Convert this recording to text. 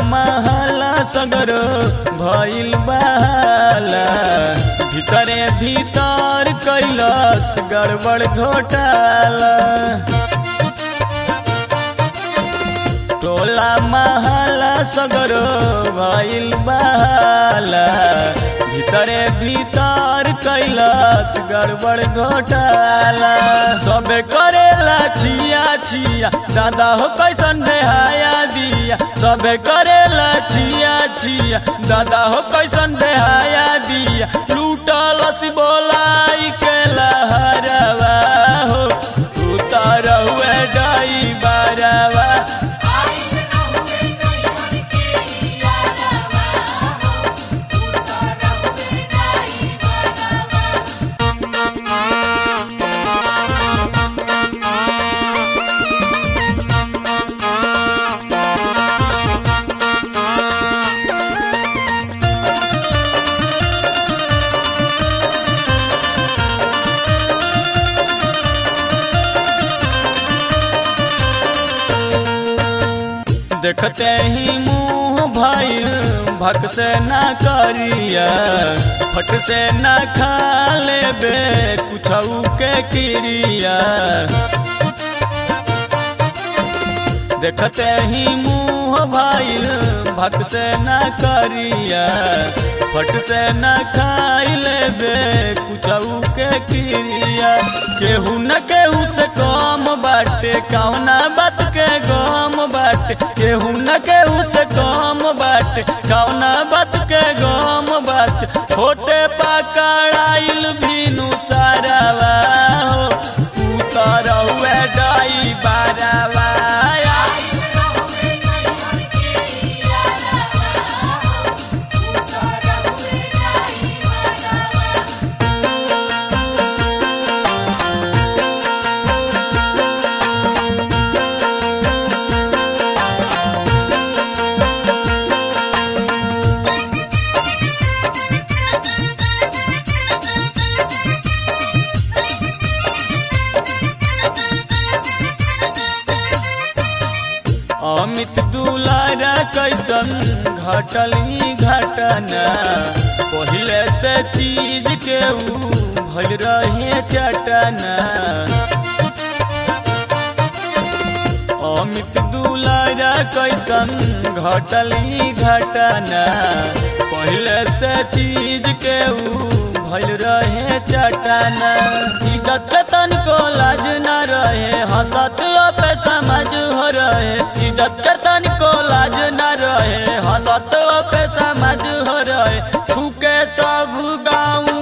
महला सगरो भइल बहाला भीतरे भीतर कैलस गड़बड़ घोटाला टोला महला सगरो भइल बहाला भीतरे भीतर कैलस गड़बड़ घोटाला सबे करेला छिया छिया दादा हो कैसन बेहाया दिया सबे करेला छिया छिया दादा हो कैसन बेहाया दिया लूटलस बोलाई के लहरवा हो उतर हुए डाई बारवा देखते ही मुंह भाई भक से ना करिया फट से ना खा लेबे कुछ के क्रिया देखते ही मुंह भाई भक से ना करिया फट से न खाई लेबे कुछ के क्रिया केहू न केहू से कम बाटे कौना बात के गम बाटे केहू न केहू से कम बाटे कौना बात के गम बाटे छोटे पकड़ाइल भीनु सारावा हो उतर हुए डाई बारावा अमित दुलारा कैसन घटल ही घटना पहले से चीज के ऊ भल रहे चटना अमित दुलारा कैसन घटल ही घटना पहले से चीज के ऊ भल रहे चटना इज्जत के तनिको लाज न रहे हंसत पे समझ हो रहे इज्जत के तनिको लाज न रहे हंसत पे समझ हो रहे फूके सब गाँव